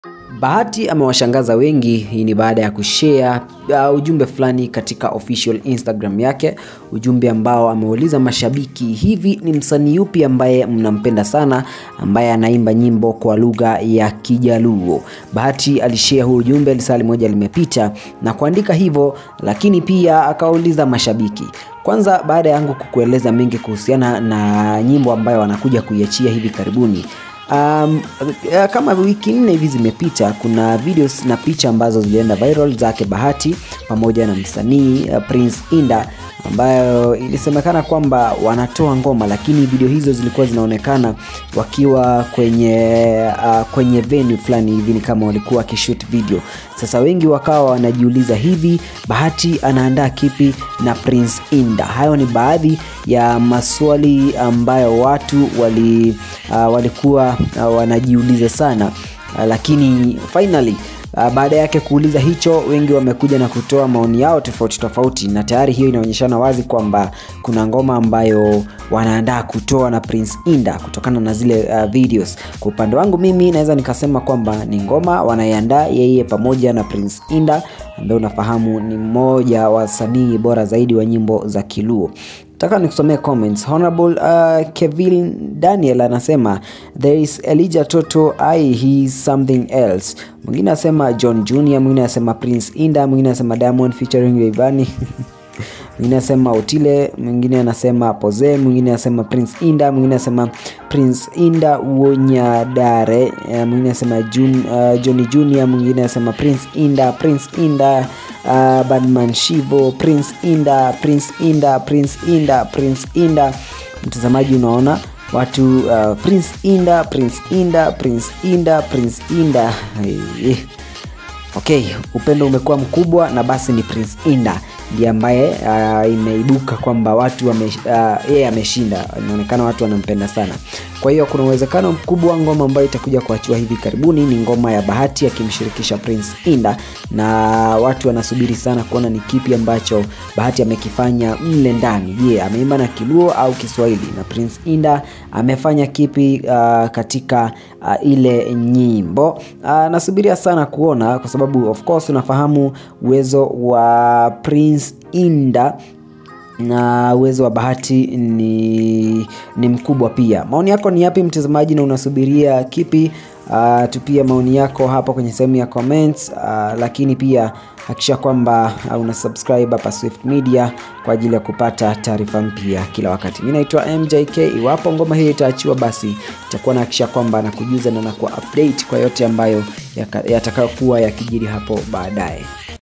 Bahati amewashangaza wengi. Hii ni baada ya kushare uh, ujumbe fulani katika official Instagram yake, ujumbe ambao ameuliza mashabiki, hivi ni msanii yupi ambaye mnampenda sana ambaye anaimba nyimbo kwa lugha ya Kijaluo? Bahati alishare huu ujumbe lisali moja limepita na kuandika hivyo, lakini pia akauliza mashabiki kwanza, baada yangu kukueleza mengi kuhusiana na nyimbo ambayo wanakuja kuiachia hivi karibuni Um, kama wiki nne hivi zimepita, kuna videos na picha ambazo zilienda viral zake Bahati pamoja na msanii uh, Prince Inda ambayo ilisemekana kwamba wanatoa ngoma, lakini video hizo zilikuwa zinaonekana wakiwa kwenye uh, kwenye venue fulani hivi, ni kama walikuwa wakishoot video. Sasa wengi wakawa wanajiuliza hivi Bahati anaandaa kipi na Prince Inda? Hayo ni baadhi ya maswali ambayo watu wali, uh, walikuwa uh, wanajiuliza sana uh, lakini finally Uh, baada yake kuuliza hicho, wengi wamekuja na kutoa maoni yao tofauti tofauti, na tayari hiyo inaonyeshana wazi kwamba kuna ngoma ambayo wanaandaa kutoa na Prince Inda kutokana na zile uh, videos. Kwa upande wangu mimi naweza nikasema kwamba ni ngoma wanaiandaa yeye pamoja na Prince Inda ambaye unafahamu ni mmoja wa wasanii bora zaidi wa nyimbo za Kiluo. Nataka nikusomee comments. Honorable uh, Kevin Daniel anasema there is Elijah Toto I he is something else. Mwingine anasema John Junior, mwingine anasema Prince Inda, mwingine anasema Diamond featuring Rayvanny mwingine anasema Otile, mwingine anasema Poze, mwingine anasema Prince Inda, mwingine anasema Prince Inda Wonyadare, mwingine anasema Jun, uh, Johnny Junior, mwingine anasema Prince Inda, Prince Inda uh, Badman Shivo, Prince Inda, Prince Inda, Prince Inda, Prince Inda. Mtazamaji, unaona watu uh, Prince Inda, Prince Inda, Prince Inda, Prince Inda. Hey. Okay, upendo umekuwa mkubwa na basi ni Prince Inda ndiye ambaye uh, imeibuka kwamba watu yeye uh, ameshinda. Inaonekana watu wanampenda sana. Kwa hiyo kuna uwezekano mkubwa ngoma ambayo itakuja kuachiwa hivi karibuni ni ngoma ya Bahati akimshirikisha Prince Inda, na watu wanasubiri sana kuona ni kipi ambacho Bahati amekifanya mle ndani. Je, yeah, ameimba na Kiluo au Kiswahili? Na Prince Inda amefanya kipi uh, katika uh, ile nyimbo uh, nasubiria sana kuona, kwa sababu of course unafahamu uwezo wa Prince Inda na uwezo wa Bahati ni, ni mkubwa pia. Maoni yako ni yapi mtazamaji, na unasubiria kipi? Uh, tupia maoni yako hapa kwenye sehemu ya comments uh, lakini pia hakikisha kwamba uh, una subscribe hapa Swift Media kwa ajili ya kupata taarifa mpya kila wakati. Mimi naitwa MJK. Iwapo ngoma hii itaachiwa, basi itakuwa nahakikisha kwamba nakujuza na nakuwa update kwa yote ambayo yatakayokuwa yakijiri hapo baadaye.